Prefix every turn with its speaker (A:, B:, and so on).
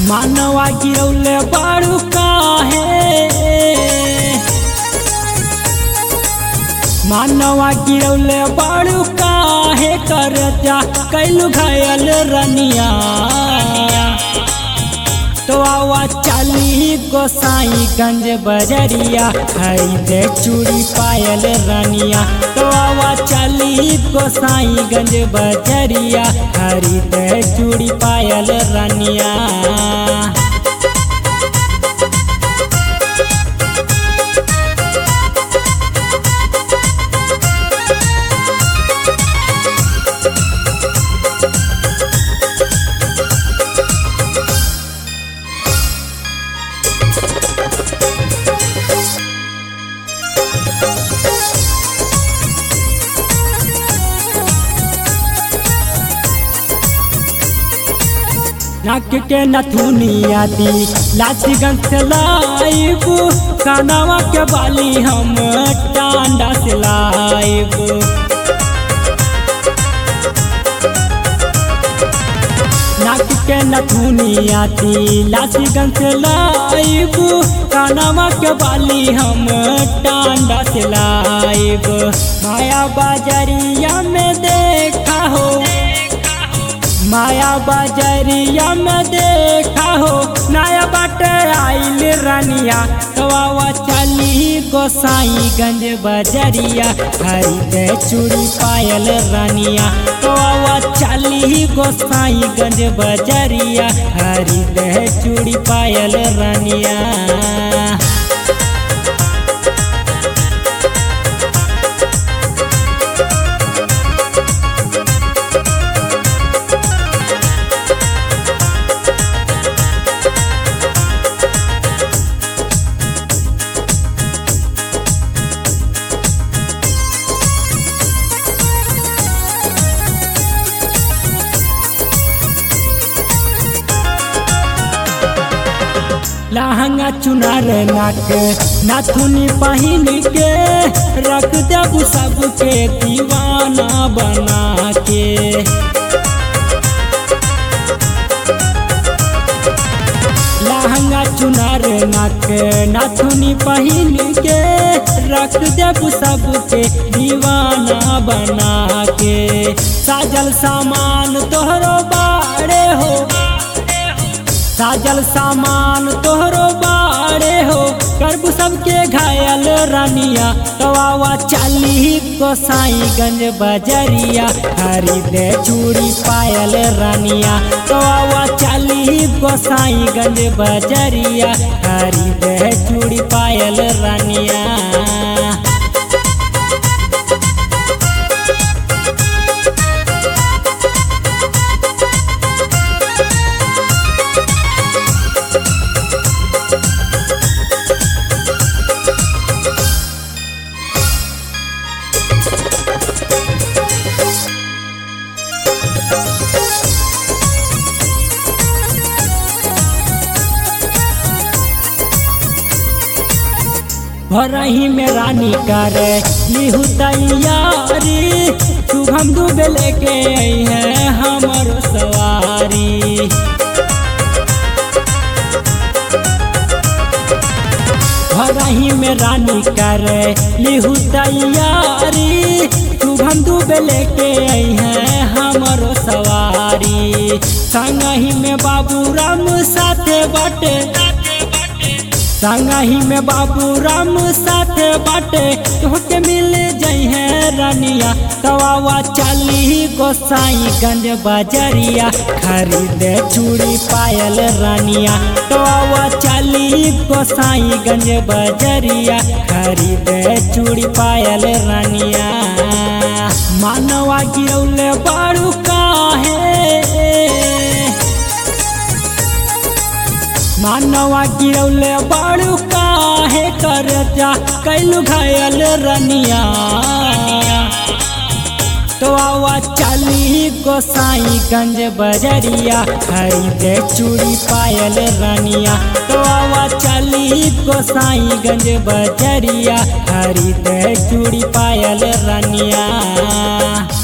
A: मानवा गिरौले बाड़ू काहे मानवा गिरौले बाड़ू काहे कर जा कैलू घायल रनिया तो आवा चाली गोसाई गंज बजरिया खरीदे चूड़ी पायल रनिया तो आवा चाली गोसाई गंज बजरिया खरीदे चूड़ी पायल रनिया नाक के नथुनिया दी लाठी गंग से लाइब कानावा के बाली हम टांडा से लाइब नाक के नथुनिया दी लाठी गंग से लाइब कानावा के बाली हम टांडा से लाइब माया बाजरिया में देखा हो माया बाजरिया में देखा हो नया बाट आइल रनिया तवा चली गोसाई गंज बजरिया खरीदे चूड़ी पायल रनिया तवा चली गोसाई गंज बजरिया खरीदे चूड़ी पायल रनिया लहंगा चुनार नाक नाथुनी पहिन के रख देबू सबके दीवाना बना के लहंगा चुनार नाक नाथुनी पहिन के रख देबू सबके दीवाना बना के साजल सामान तोहरो बाड़े हो साजल सामान तोहरो बाड़े हो करबू सबके घायल रानिया तवा चाली गोसाई गंज बजरिया खरीदे चूड़ी पायल रानिया तवा चाली गोसाई गंज बजरिया खरीदे चूड़ी पायल रानिया भरही में रानी करे लिहू तैयारी शुभम डूबे लेके आई है हमर सवारी भरही में रानी करे लिहू तैयारी शुभम डूबे लेके आई है हमर सवारी संगही में बाबू राम साथे बटे संगही में बाबू राम साथे बाटे तोहके मिल जई है रानिया तवा चली गोसाई गंज बजरिया खरीदे चूड़ी पायल रानिया तवा चली गोसाई गंज बजरिया खरीदे चूड़ी पायल रानिया मानवा गिरौले बाड़ू काहे मानवा गिरौले बाड़ू काहे कर जा कैलू घायल रनिया तो आवा चली गोसाई गंज बजरिया खरीदे चूड़ी पायल रनिया तो आवा चली गोसाई गंज बजरिया खरीदे चूड़ी पायल रनिया